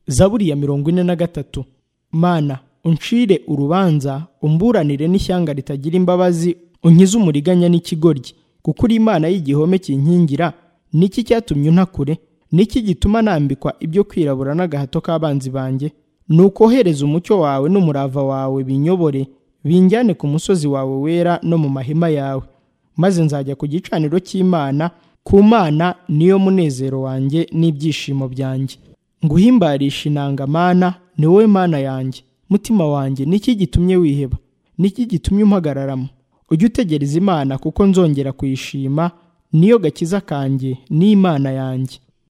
zaburi ya mirongo ine na gatatu mana uncire urubanza umburanire n'ishyanga ritagira imbabazi unkize umuriganya n'ikigoryi kuko uri imana y'igihome kinkingira niki cyatumye untakure niki gituma nambikwa ibyo kwirabura n'agahato k'abanzi banjye ni ukohereza umucyo wawe n'umurava wawe binyobore binjyane ku musozi wawe wera no mu mahema yawe maze nzajya ku gicaniro cy'imana ku mana niyo munezero wanjye n'ibyishimo byanjye nguhimbarisha inangamana ni wowe mana yanjye mutima wanjye niki gitumye wiheba niki gitumye umpagararamo ujye utegereza imana kuko nzongera kuyishima niyo gakiza kanjye n'imana yanjye